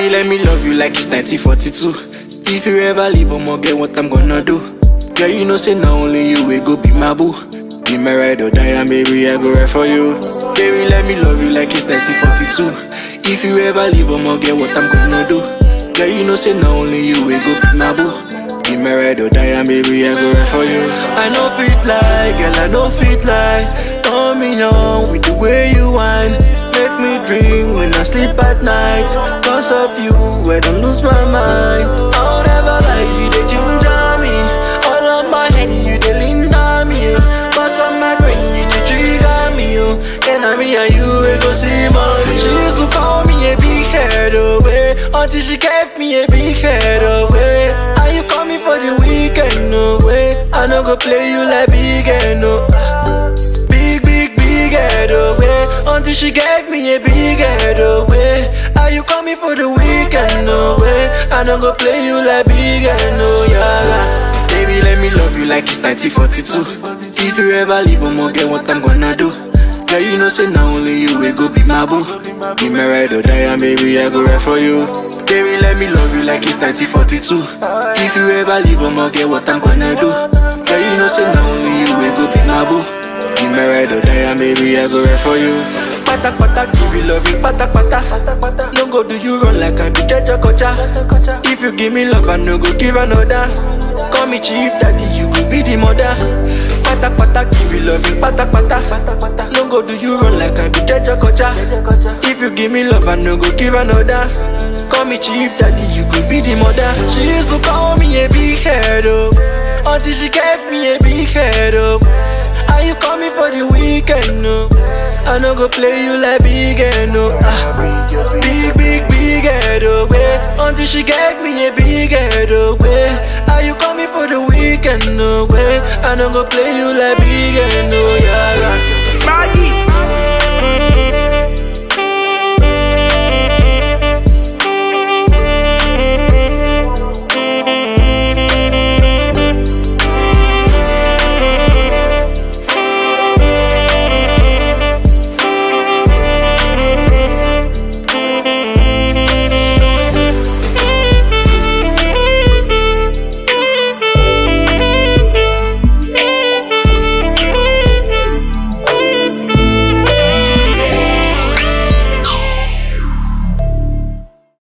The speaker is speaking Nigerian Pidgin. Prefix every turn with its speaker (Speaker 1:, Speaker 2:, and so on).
Speaker 1: Baby, let me love you like it's 1942. If you ever leave, I'ma get what I'm gonna do. Girl, you know, say not only you will go be my boo. Be my ride or die, and baby, I go right for you. Baby, let me love you like it's 1942. If you ever leave, I'ma get what I'm gonna do. Girl, you know, say not only you will go be my boo. Be my ride or die, and baby, I go right for you. I know fit lie, girl, I know fit lie. Turn me on with the way you whine. Make me dream when I sleep at night. Cause of you, I don't lose my mind. I'll never lie, you the ginger me. All of my head, you the lean on me. Cause of my brain, you the trigger me. Oh. Can I me and you, we go see mommy. She used to call me a big head away. Until she gave me a big head away. Are you coming for the weekend? No way. I no go play you like big head, no. Big, big, big head away. Until she gave me a big head away. Are you coming for the weekend? No way. I no go play you like big head, no, yeah. Baby, let me love you like it's 1942. If you ever leave, I'ma get what I'm gonna do. Girl, you know, say not only you will go be my boo. Be my ride or die, and baby, I go right for you. Baby, let me love you like it's 1942. If you ever leave, I'ma get what I'm gonna do. Girl, you know, say not only you will go be my boo. Be my ride or die, and baby, I go right for you. Pata pata, give you love you, pata pata. No go do you run like I be Jaja Kocha. If you give me love, I no go give another. Call me chief daddy, you will be the mother. Pata pata, give you love you, pata pata. No go do you run like I be Jaja Kocha. If you give me love, I no go give another. Call me chief daddy, you could be the mother. She used to call me a big head up, until she gave me a big head up. Are you coming for the weekend? No, I no go play you like big head, no. Ah, big, big, big head away. Until she gave me a big head away. Are you coming for the weekend? No way. I no go play you like big head, no, yeah. yeah.